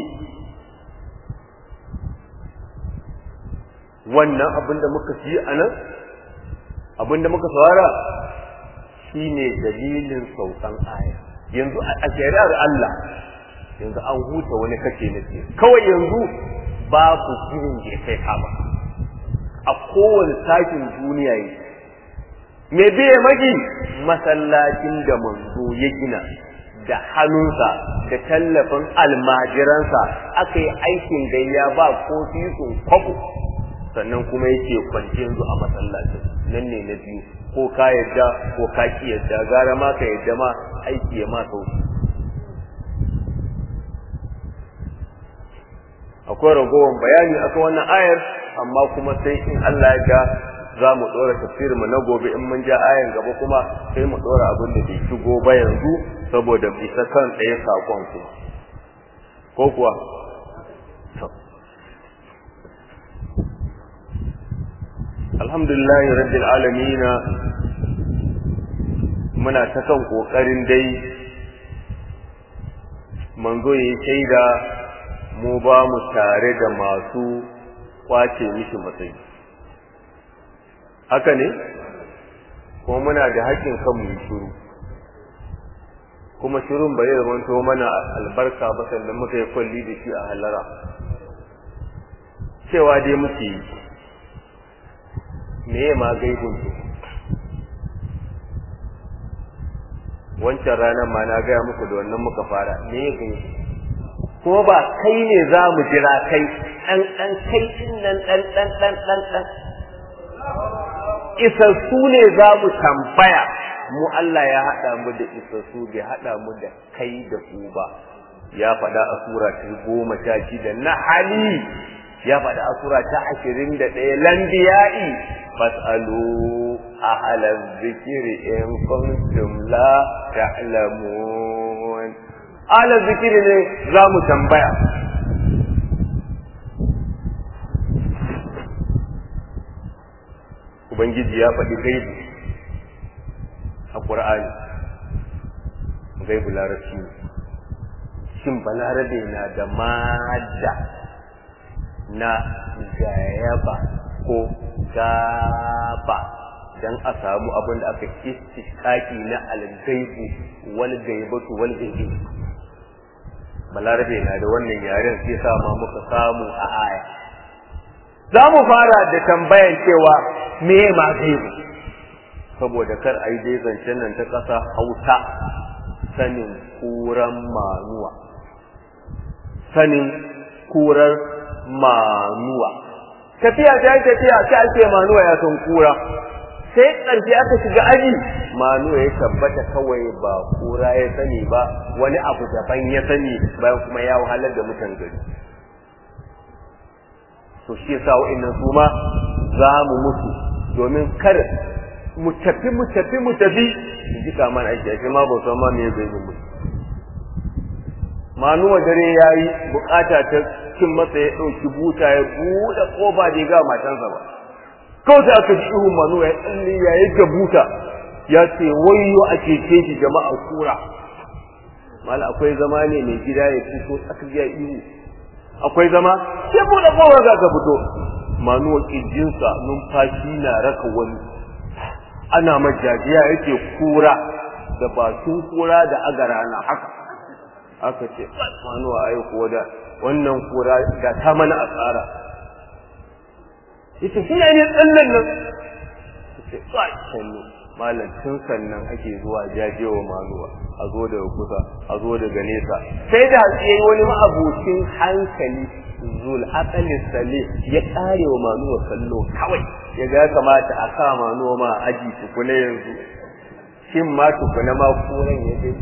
wannan abin da muka ci a nan abin da muka saurara shine dalilin saukan aya yanzu a shari'ar Allah yanzu an huta wani kace na ce kawai yanzu babu girin da kai kama a kowane sakin duniya yi me biye magi masallacin da manzo ya gina da hannunsa da tallafin almajiransa aka yi aikin gayya ba ko sun kwabo sannan kuma yake kwanci yanzu a masallacin nan ne na biyu ko ka yadda ko ka ki yadda gara ma ka yadda ma aiki ya ma sauki akwai ragowar bayani akan wannan ayar amma kuma sai in Allah ya ga za mu ɗora tafsirin mu na gobe in mun ja ayan gaba kuma sai mu ɗora abin da bai shigo ba yanzu saboda bisa kan ɗaya sakon kuma ko kuwa alhamdulillah rabbil alamin muna ta kan kokarin dai manzo yayi shaida mu ba mu tare da masu kwace mishi matsayi haka ne kuma muna da haƙƙin kan mu shiru kuma shirun bai zama to mana albarka ba sannan muka yi kwalli da shi a halara cewa dai muke yi me ma gaibun su wancan ranar ma na gaya muku da wannan muka fara me ya gaibu kuma ba kai ne za mu jira kai ɗan ɗan kai ɗin nan ɗan ɗan ɗan ɗan ɗan isassu ne za mu tambaya mu Allah ya haɗa mu da isassu bai haɗa mu da kai da ku ba ya faɗa a sura ta goma sha shida na hali ya faɗa a sura ta ashirin da ɗaya lambiya'i fas'alu ahla zikiri in kuntum la ta'lamun ahla zikiri ne za mu tambaya ubangiji ya faɗi gaibu a ƙur'ani gaibu larabci shin balarabe na da mada na gayaba ko gaba dan a samu abin da aka istishkaki na algaibu wal gaibatu wal gaibi balarabe na da wannan yaren sai sa ma muka samu a aya za mu fara da tambayan cewa me ma gaibu saboda kar a yi dai zancen nan ta ƙasa hausa sanin kuran manuwa sanin kurar manuwa tafiya ta yi tafiya sai ake manuwa ya san kura sai ƙarshe aka shiga aji manuwa ya tabbata kawai ba kura ya sani ba wani abu daban ya sani bayan kuma ya wahalar da mutan gari to shi yasa wa'annan su ma za mu mutu domin kar mu tafi mu tafi mu tafi ji kaman aiki ake ma ba san ma me zai yi mu manuwa dare yayi bukata ta cin masa ya dauki buta ya bude kofa da ga matansa ba kawai sai aka ji ihu manuwa ya tsalle ya yi ga buta ya ce wayyo a cece shi jama'a kura mala akwai zama ne mai gida ya fito aka ga ihu akwai zama sai bude kofa za ka fito manuwa kijinsa numfashi na raka wani ana majajiya yake kura da bakin kura da agara na haka aka ce manuwa ai kuwa da wannan kura da ta mana asara yace shi ne tsallan nan yace sai sannu malam tun sannan ake zuwa jajewa manuwa a zo daga kusa a zo daga nesa sai da yayi wani ma'abucin hankali zul aqali sale ya kare wa manuwa kallo kawai ya ga kamata a sa manuwa ma aji tukuna yanzu shin ma tukuna ma kuran ya dai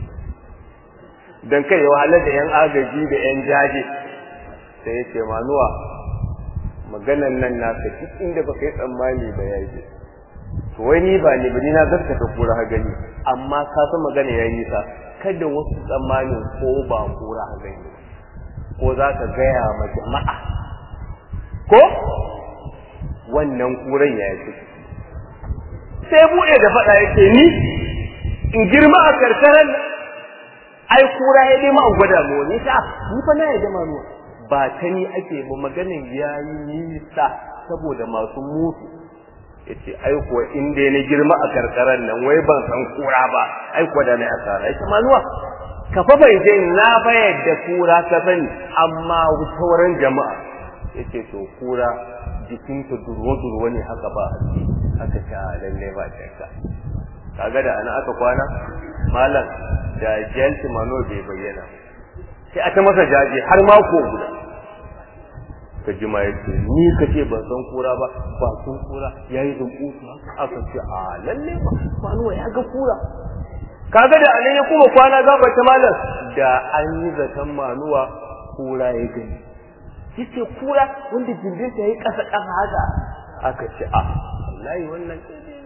dan kai ya wahalar da yan agaji da yan jaje sai ya ce manuwa maganan nan na ka duk inda baka yi tsammani ba ya je to wai ni ba ne ba ni na gaskata kura ha gani amma ka san magana ya yi nisa kada wasu tsammanin ko ba kura ha gani ko za ka gaya ma jama'a ko wannan kuran ya yi sai buɗe da faɗa yake ni in girma a karkarar ai kura ya dai ma an gwada mu ni ta ni fa na ya jama ruwa ba ta ni ake ba maganin yayi nisa saboda masu mutu yace ai kuwa in dai na girma a karkarar nan wai ban san kura ba ai kuwa da na asara yace manuwa ka fa bai je na fa yadda kura ta sani amma sauran jama'a yace to kura jikinta durwa-durwa ne haka ba haka ta lalle ba shakka kaga da ana aka kwana malam da jelti mano bai bayyana sai aka masa jaje har mako guda ka ji ma yace ni kace ban san kura ba ba sun kura yayi dunkutu aka ce a lalle ba mano ya ga kura kaga da anan ya kuma kwana gaba ta malam da an yi zaton manuwa kura ya gani yace kura wanda jimbinsa yayi kasa kasa haka aka ce a wallahi wannan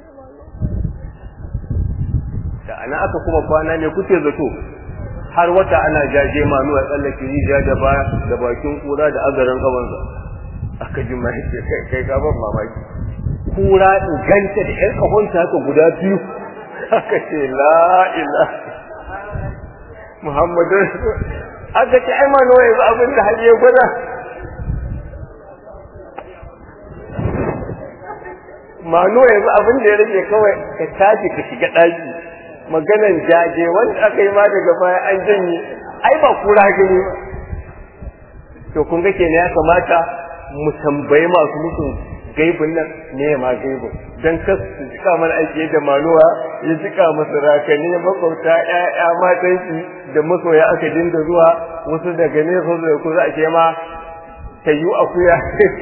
da ana aka kuma kwana ne kuke zato har wata ana jaje manu a tsallake rijiya da ba da bakin kura da azaran kabansa aka ji mai ce kai kai ka ban mamaki kura in ganta da ƴan kahonta haka guda biyu aka ce la ilaha muhammadu aka ce ai manu wai abin da hali ya gwada mano yanzu abin da ya rage kawai ka tashi ka shiga ɗaki maganan jaje wanda aka yi ma daga baya an janye ai ba kura gani ba to kun ga kenan ya kamata mu tambayi masu musu gaibin nan ne ma gaibin dan kas su cika mana aiki da maluwa ya cika masu rakani makwabta ƴaƴa matan shi da masoya aka dinga zuwa wasu daga ne su da ku za a ce ma tayu akuya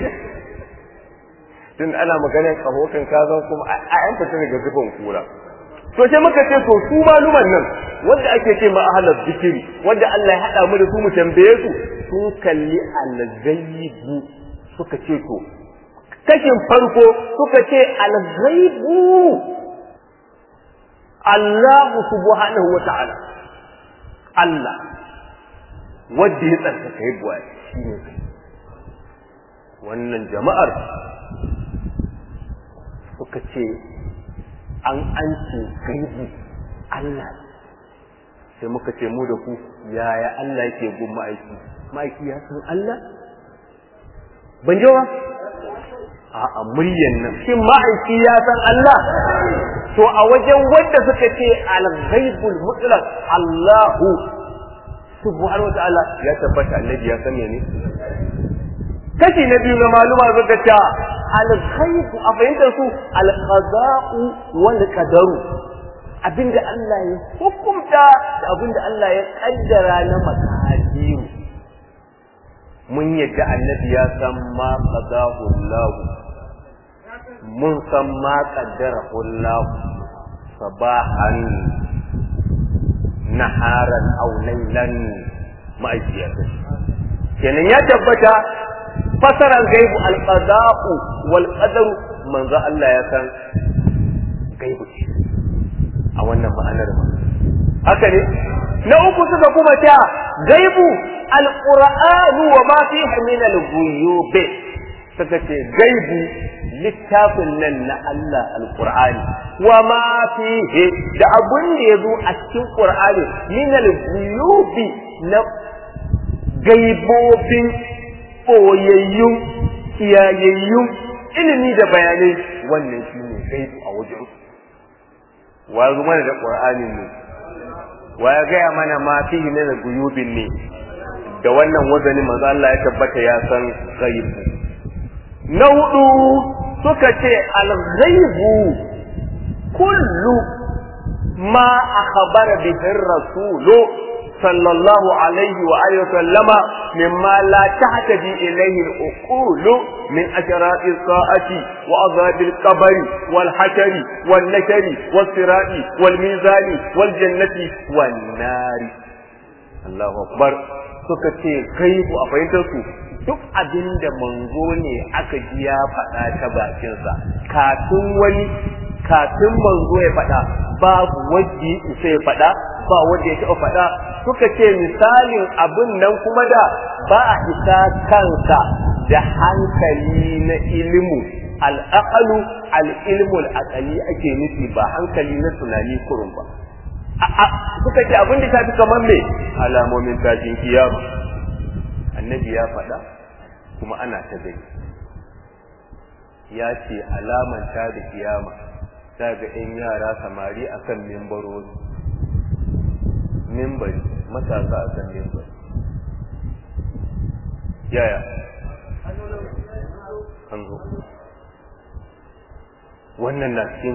tun ana maganar kahokan kazan kuma a yan fita daga zubin kura to sai muka ce to su maluman nan wanda ake ce ma ahlul zikiri wanda Allah ya hada mu da su mu tambaye su sun kalli al-ghaibu suka ce to kashin farko suka ce al-ghaibu Allah subhanahu wa ta'ala Allah wanda ya tsarkaka yi buwa shine wannan jama'ar suka ce an an ce gaibu Allah sai muka ce mu da ku yaya Allah yake gun ma'aiki ma'aiki ya san Allah ban ji ba a a muryan nan shin ma'aiki ya san Allah to a wajen wanda suka ce al-ghaibul mutlaq Allahu subhanahu wa ta'ala ya tabbata annabi ya san ne kashi na biyu na maluma suka ce al-ghaibu a fahimtar su al-qada'u wal qadaru abinda Allah ya hukunta da abinda Allah ya kaddara na makadiru mun yadda annabi ya san ma qadahu Allah mun san ma qaddarahu Allah sabahan naharan aw laylan ma'ajiyatan kenan ya tabbata fasaran gaibu al-qada'u wal qadaru manzo Allah ya san gaibu a wannan ma'anar ba haka ne na uku suka kuma ta gaibu alqur'anu wa ma fihi min al-ghuyub suka ce gaibu littafin nan na Allah alqur'ani wa ma fihi da abun da yazo a cikin qur'ani min al-ghuyub na gaibobin koyayyun kiyayayyun ilimi da bayanai wannan shine gaibu a wajen wa ya mana da qur'anin ne wa ya gaya mana ma fihi min guyubin ne da wannan wazani manzo Allah ya tabbata ya san ghaibu na hudu suka ce al-ghaibu kullu ma akhbara bihi ar-rasulu sallallahu alaihi wa alihi sallama mimma la tahtadi ilayhi al-uqul min asharat as-sa'ati wa azab al-qabr wal hashar wal nakar wal sirati wal mizan wal jannati wan nar Allahu akbar suka ce kai ku a fahimtar su duk abinda manzo ne aka ji ya faɗa ta bakinsa kafin wani kafin manzo ya faɗa babu wanda ya faɗa ba wanda ya taɓa faɗa suka ce misalin abin nan kuma da ba a isa kansa da hankali na ilimu al'aqalu al'ilmu al'aqali ake nufi ba hankali na tunani kurun ba suka ce abin da ta fi kamar me alamomin tashin kiyama annabi ya faɗa kuma ana ta gani ya ce alaman ta da kiyama ta ga 'yan yara samari akan mimbarori mimbari matasa a kan mimbari yaya an zo wannan na cikin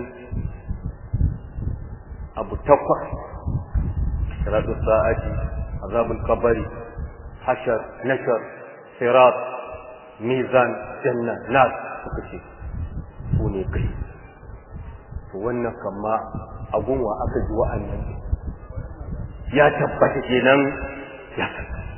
abu takwas shiratu sa'ati azabul kabari hashar nashar sirat mizan janna nas suka ce su ne kai to wannan kama agunwa aka ji wa'annan ya tabbata kenan ya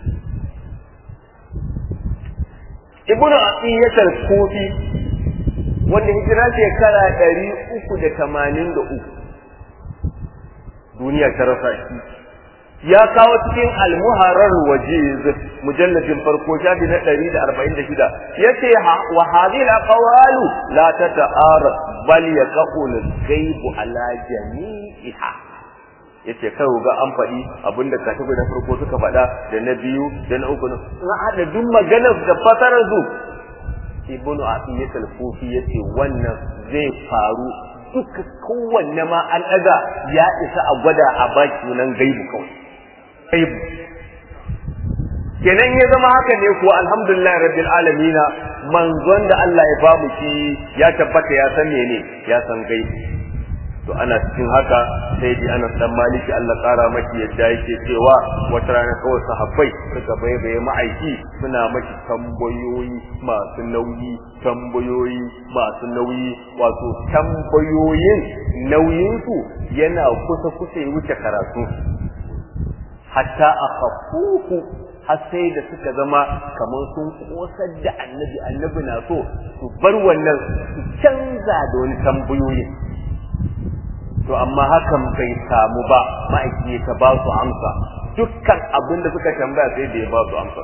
ibnu atiyyat al-kufi wanda hijira shekara ɗari uku da tamanin da uku duniya ta rasa shi ya kawo cikin almuharar wajiz mujalladin farko shafi na ɗari da arba'in da shida ya ce wa hadhihi al-aqwalu la tata'arad bal yaqulu al-ghaibu ala jami'iha yace kai ga an faɗi abinda katibu na farko suka faɗa da na biyu da na uku na haɗa duk maganar da fasarar su ibnu atiyat al-kufi yace wannan zai faru duka kowanne ma an daga ya isa a gwada a baki nan gaibu kawai gaibu kenan ya zama haka ne ko alhamdulillah rabbil alamin manzon da Allah ya ba mu shi ya tabbata ya san ne ya san gaibu to ana cikin haka sai dai ana dan maliki Allah kara maki yadda yake cewa wata rana kawai sahabbai suka baibaye ma'aiki suna maki tambayoyi masu nauyi tambayoyi masu nauyi wato tambayoyin nauyinsu yana kusa kusa ya wuce karatu hatta akhafuhu har sai da suka zama kamar sun kosar da annabi annabi na so su bar wannan su canza da wani tambayoyin to amma hakan bai samu ba ma'aiki ta ba su amsa dukkan abin da suka tambaya sai da ya ba su amsa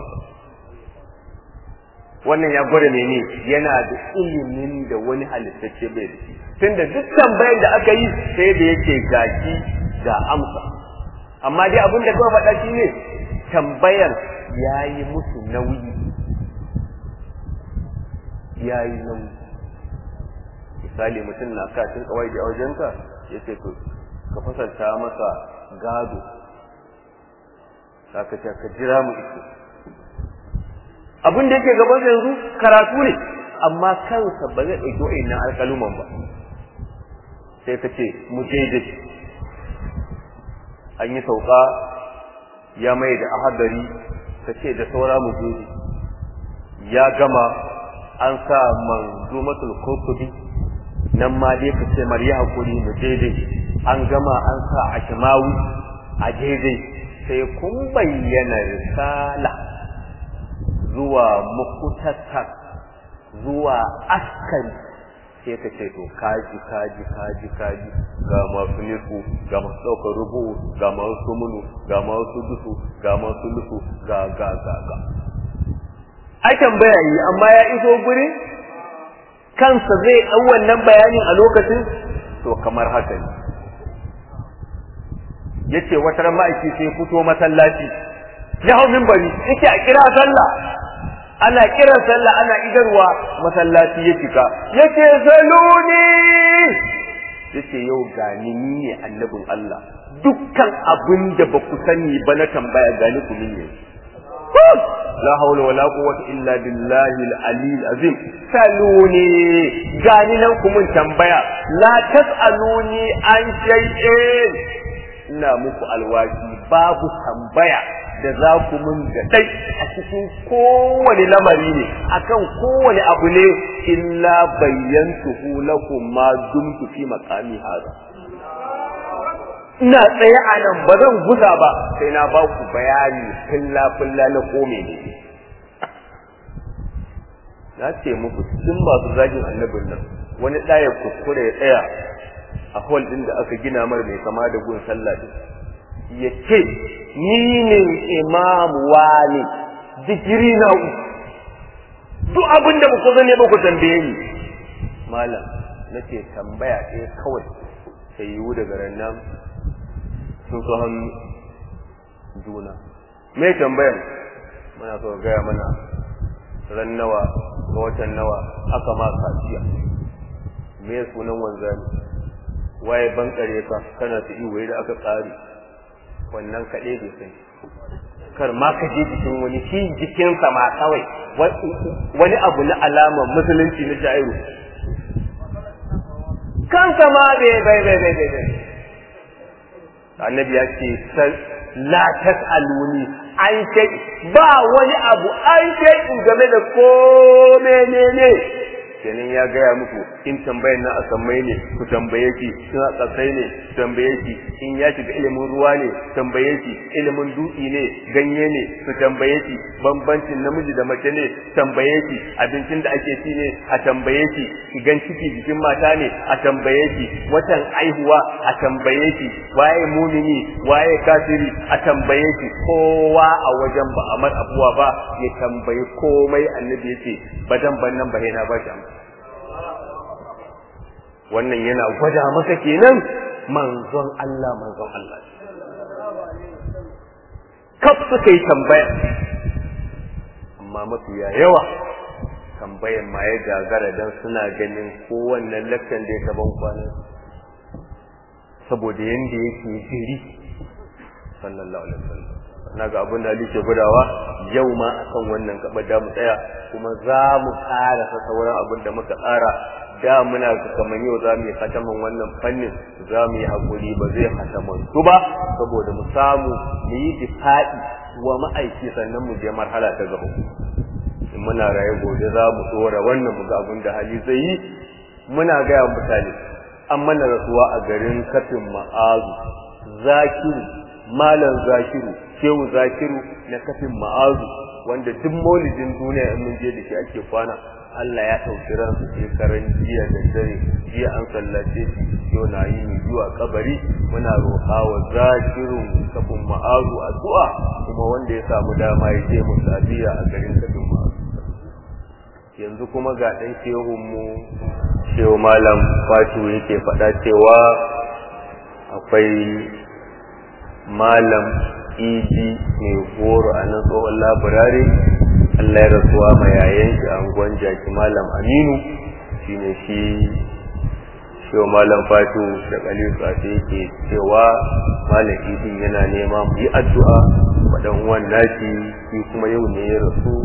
wannan ya gwada mene yana da ilimin da wani halittacce bai da shi tunda duk tambayar da aka yi sai da yake gaki ga amsa amma dai abin da kawai faɗa shi ne tambayar ya yi musu nauyi ya yi nauyi misali mutum na kacin kawai da wajenka ya ce to ka fasanta masa gado ka ce ka jira mu ito abin da yake gaban yanzu karatu ne amma kansa ba zai ɗauki wa'annan alƙaluman ba sai ka ce mu je an yi sauka ya mai da ahadari ka ce da saura mu je ya gama an sa manzumatul kurkubi nan ma dai ka ce mariya hakuri mu daidai an gama an sa a shimawi a daidai sai kun bayyana risala zuwa mukutattar zuwa askari sai ka ce to kaji kaji kaji kaji ga masu nisu ga masu ɗaukar rubu ga masu munu ga masu dusu ga masu lusu ga ga ga ga ai tambaya yi amma ya iso guri kansa zai ɗau wannan bayanin a lokacin to kamar haka ne yace wata ran ma'aiki sai fito masallaci ya hau minbari yake a kira sallah ana kiran sallah ana idarwa masallaci ya cika yace saluni yace yau gani ni ne annabin Allah dukkan abin da ba ku sani ba na tambaya gani ku ne la hawla wala quwwata illa billahi al-ali azim saluni gani nan ku mun tambaya la tasaluni an shay'in ina muku alwaji babu tambaya da za ku mun da dai a cikin kowane lamari ne akan kowane abu ne illa bayyantuhu lakum ma dumtu fi maqami hada ina tsaye a nan ba zan guza ba sai na ba ku bayani filla filla na kome ne na ce muku cikin masu zagin annabin nan wani ɗaya kuskure ya tsaya a hol ɗin da aka gina mar mai kama da gun sallah din ya ce ni ne imam wani digiri na uku duk abin da ku zane ba ku tambaye ni malam nake tambaya ɗaya kawai sai yiwu daga rannan sun so hannu juna me tambayan muna so gaya mana ran nawa ga watan nawa aka ma kaciya me sunan wanzami waye bankare ka kana ta iwo da aka tsari wannan kaɗai bai sai kar ma ka je jikin wani shi jikinsa ma kawai wani abu na alamar musulunci na jairu kansa ma bai bai bai bai bai annabi ya ce la tas'aluni an shay ba wani abu an shay game da ko menene kenan ya gaya muku in tambayar na asammai ne ku tambaye shi in a tsatsai ne tambaye shi in ya shiga ilimin ruwa ne tambaye shi ilimin dutse ne ganye ne su tambaye shi bambancin namiji da mace ne tambaye shi abincin da ake ci ne a tambaye shi shigan ciki jikin mata ne a tambaye shi watan aihuwa a tambaye shi waye mumini waye kafiri a tambaye shi kowa a wajen ba a mar abuwa ba ya tambayi komai annabi yace badan ban nan ba na ba shi amsa wannan yana gwada maka kenan manzon Allah manzon Allah kaf suka yi tambaya amma mafiya yawa tambaya tambayan ma ya gagara dan suna ganin kowannen lakcan da ya taban kwanan saboda yanda yake jiri sallallahu alaihi wasallam naga abin da Ali ke gudawa yau ma akan wannan gaba da mu tsaya kuma za mu ƙara sa sauran abin da muka tsara da muna kamar yau za mu yi hataman wannan fannin za mu yi hakuri ba zai hataman su ba saboda mu samu mu yi difa'i wa ma'aiki sannan mu je marhala ta gaba in muna raye gobe za mu tsora wannan mu ga abin da hali zai yi muna gaya mutane an mana rasuwa a garin kafin ma'azu zakiru malam zakiru shehu zakiru na kafin ma'azu wanda duk maulidin duniya in mun je da shi ake kwana Allah ya ɗauki ransu shekaran jiya da dare jiya an sallace shi yau na yi ni zuwa kabari muna roƙa wa zakirun kafin ma'azu addu'a kuma wanda ya samu dama ya je mu sabiya a garin kafin ma'azu yanzu kuma ga ɗan shehun mu shehu malam fatu yake faɗa cewa akwai malam idi mai goro a nan tsohon laburare Allah ya rasuwa ma yayan shi a angon jaki malam aminu shi ne shi shi malam fatu da kalilu tsafe yake cewa malam idi yana nema mu yi addu'a wa dan uwan nashi shi kuma yau ne ya rasu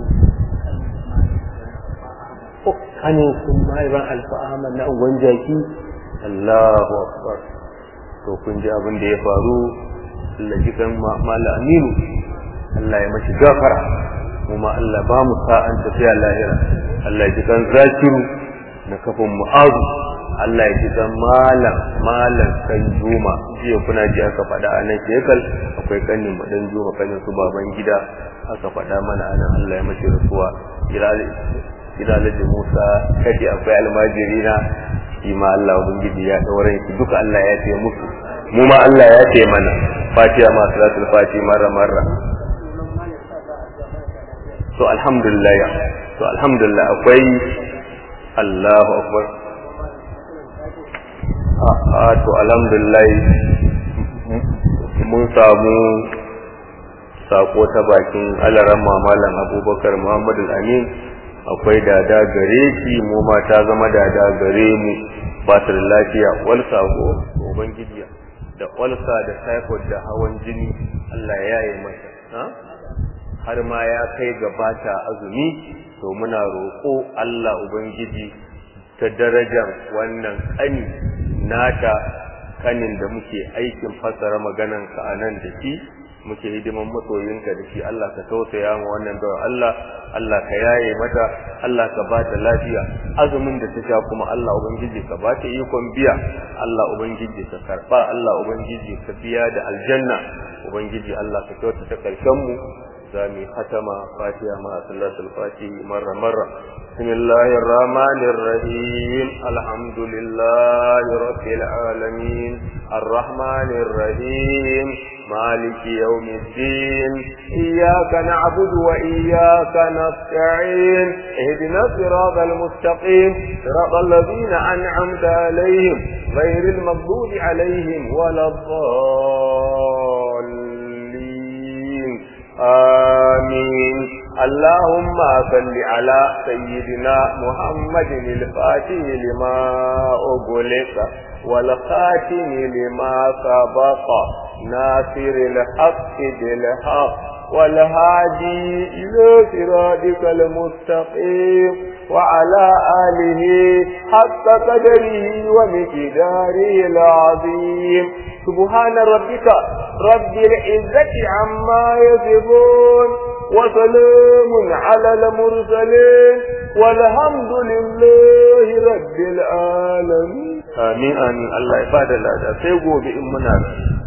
kanin sun mahaiban alfa'aman na angon jaki Allahu akbar to kun ji abin da ya faru Allah ji kan mala aminu Allah ya mashi gafara kuma Allah ba mu sa'an tafiya lahira Allah ya ji kan zakiru na kafin mu'azu Allah ya ji kan malam malam kan juma jiya kuna ji aka faɗa a nan shekal akwai kanin madan juma kanin su baban gida aka faɗa mana a nan Allah ya mashi rasuwa ina da Musa kace akwai almajirina shi ma Allah ubangiji ya daure shi duka Allah ya ce musu mu ma Allah ya ce mana fatiha ma salatul fatiha marra marra to alhamdulillah to alhamdulillah akwai Allahu akbar a to alhamdulillah mun samu sako ta bakin alaran malam abubakar muhammadu amin akwai dada gare shi mu ma ta zama dada gare mu ba ta da lafiya wal sako ubangiji da walsa da typhoid da hawan jini Allah ya yi mata har ma ya kai gabata azumi to muna roƙo Allah ubangiji ta darajar wannan kani nata kanin da muke aikin fassara maganan ka anan da shi muke hidiman masoyinka da shi Allah ka tausaya mu wannan da Allah Allah ka yaye mata Allah ka ba ta lafiya azumin da ta sha kuma Allah ubangiji ka ba ta ikon biya Allah ubangiji ka karba Allah ubangiji ka biya da aljanna ubangiji Allah ka kyauta ta karshen mu zami khatama fatiha ma sallatul fatihi marra marra bismillahir rahmanir rahim alhamdulillahi rabbil alamin arrahmanir rahim مالك يوم الدين إياك نعبد وإياك نستعين اهدنا الصراط المستقيم صراط الذين أنعمت عليهم غير المغضوب عليهم ولا الضالين آمين اللهم صل على سيدنا محمد الفاتح لما أغلق والخاتم لما سبق ناصر الحق بالحق والهادي إلى صراطك المستقيم وعلى آله حق قدره ومقداره العظيم سبحان ربك رب العزة عما يصفون وسلام على المرسلين والحمد لله رب العالمين آمين آمين الله يبارك لنا سيقول بإمنا